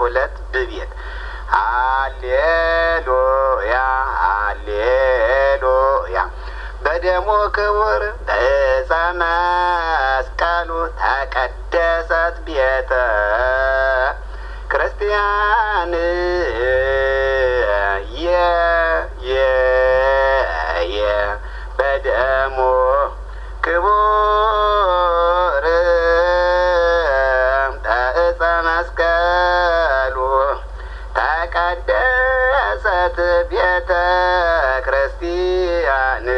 ሁለት ብቤት ሃሌሉያ ሃሌሉያ በደሙ ክቡር በዕፀ መስቀሉ ተቀደሰት ቤተ ክርስቲያን የ የ የ በደሙ ክቡር በዕፀ መስቀሉ ተቀደሰት ቤተ ክርስቲያን